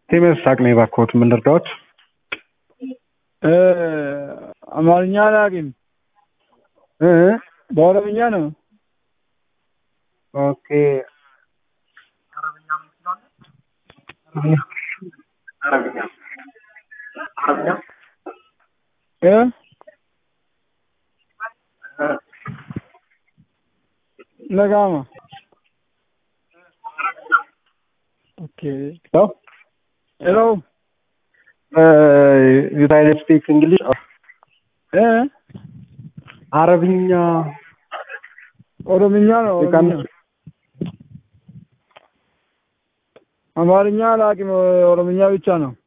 ቴሜር ሳቅ ነው የባክዎት ምን ልርዳዎት? እ አማርኛ አላውቅም። እ በኦሮምኛ ነው። ኦኬ አረብኛ አረብኛ እ ለጋማ ኦኬ ነው ሄሎ ዩናይትድ ስቴትስ እንግሊሽ እ አረብኛ ኦሮምኛ ነው። የቀን ኦሮምኛ አማርኛ አላውቅም። ኦሮምኛ ብቻ ነው።